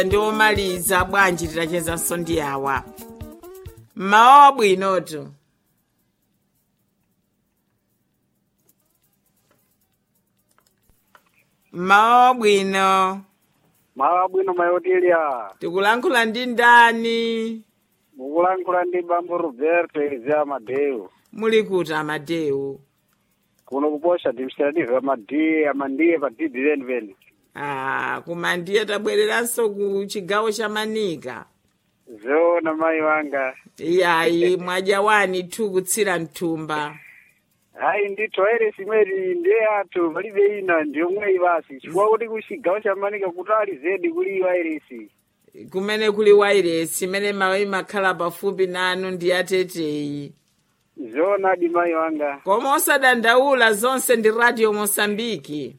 ndiomaliza bwanji titachezanso ndi awa mmawa wabwinotu mmawa wabwino mawa bwino mayotilya tikulankhula ndi ndani mukulankhula ndi bambo roberto elizea madeu muli kuti amadewu kuno kuposha administrative amadiye amandiye pa didi penipeni ah, koma ndiye tabwereranso ku chigawo cha manika zoona mayi wanga iyayi mwadya wani tu kutsira mthumba hayi ndithu airesi imweri ndiye athu palibe ina ndiyomweyi basi chifukwa kuti kuchigawo cha manika kutali zedi kuliyo airesi kumene kuli wairesi imene mawa imakhala pafupi nanu ndi ateteyi zoonadi mayi wanga koma osadandaula zonse ndi radio mosambiki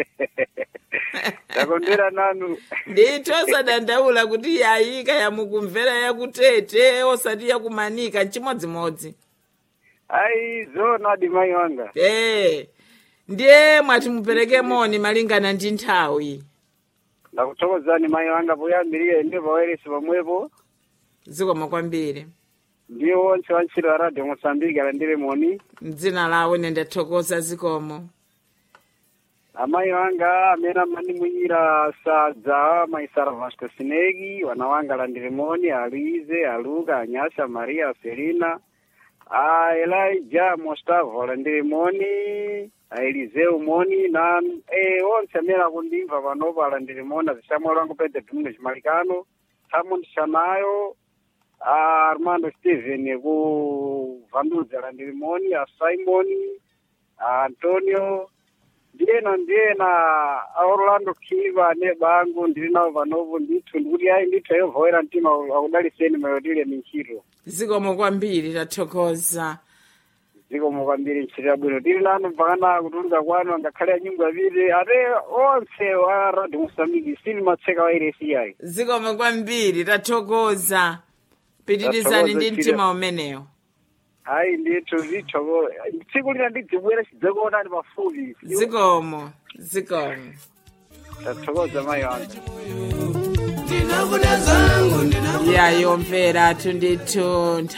takondera nanu ndithu osadandaula kuti yayika yamukumvera yakutete osati yakumanika nchimodzimodzi hayi zoonadi mayi wanga ee ndiye mwati mupereke moni malingana ndi nthawi ndakuthokozani mayi wanga poyambirira ine pa airesi pamwepo zikomo kwambiri ndiye wonse wantchito wa radio mosambiki alandire moni mdzina lawo ine ndathokoza zikomo amayi wanga amene amandimuyira sadza maisara vasco sinegi wana wanga alandire moni aluize aluka anyasha maria selina a elija mostavo alandire moni a eliseu moni na e, onse amene akundimva panopo alandire moni azisamuel wangu pedro domingo chimalikano samond shanayo a armando steven ku vandudzi alandire moni a simon a antonio ndiyena ndiyena a orlando kiva ne bangu ndiri nawo panopo ndithu ndikuti ayi ndithu ayobvoera mtima akudaliseni mayotile minchito zikomo kwambiri tathokoza zikomo kwambiri nchitira bwino tili nanu mpakana kutuluka kwanu angakhale anyimbo aviri ate onse wa radio mosambiki sili matseka wa iresi yayi zikomo kwambiri tathokoza pitirizani ndi Tathokoza, mtima umenewo ayi ndithu zithoko tsiku lina ndidzibwera chidzakuonani pafupi zikomo zikomo tathokoza mayi wanga yayo mvera tundithu